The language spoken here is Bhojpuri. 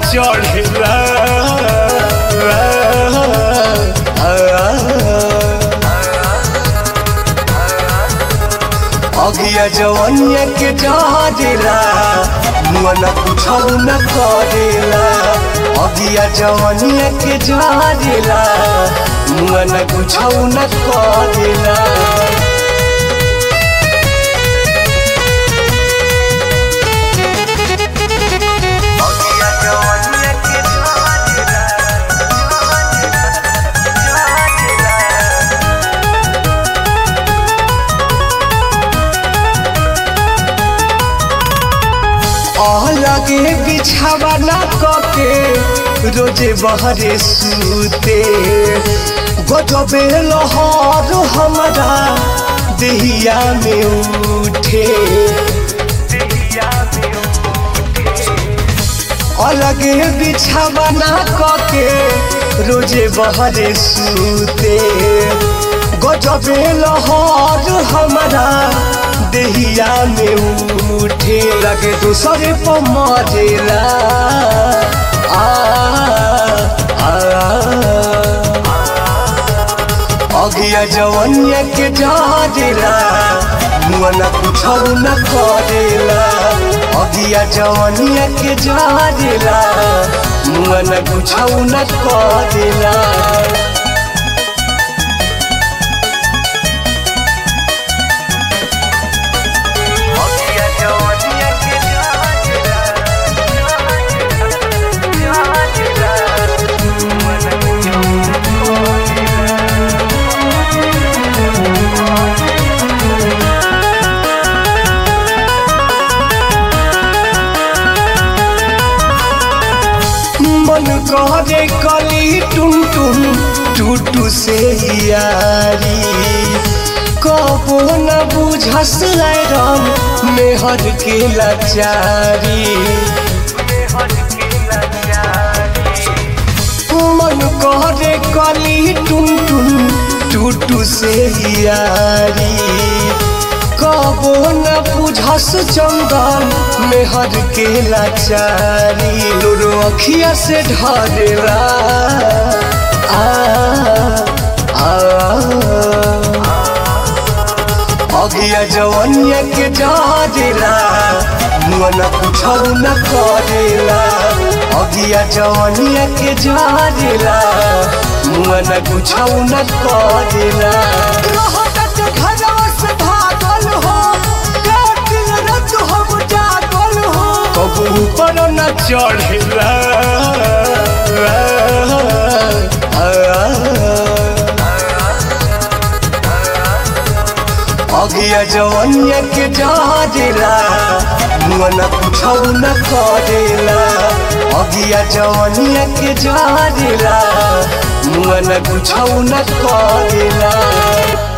चढ़ेला अगिया जवनिया के जहरेला मुआ न कुछौ न करेला अगिया जवनिया के जहरेला मुआ न कुछौ न करेला लगे बिछावा ना कके रोजे बहरे सूते गजबे लहर हमारा देहिया में उठे अलगे बिछावा ना कके रोजे बहरे सूते गजबे लहर हमारा देहिया में उठे लगे दूसरे पर मरेला आ, आ, अगिया जवनिया के डरेला मुआ न कुछौ न करेला अगिया जवनिया के डरेला मुआ न कुछौ न करेला मन करे कली टुन टुन टूटू से यारी कबो न बुझस राम मेहर के लाचारी मन करे कली टुन टुन टूटू से यारी कबो न बुझस चंदन मेहर के लाचारी लोरो अखिया से ढरेला आ, आ, अगिया जवनिया के डरेला मुआ न कुछौ न करेला अगिया जवनिया के डरेला मुआ न कुछौ न करेला घरवा से भागल हो दिन रात हम जागल हो कबू पर न चढ़ेला अगिया जवनिया के डरेला मुआ न कुछौ न करेला अगिया जवनिया के डरेला मुआ न कुछौ न करेला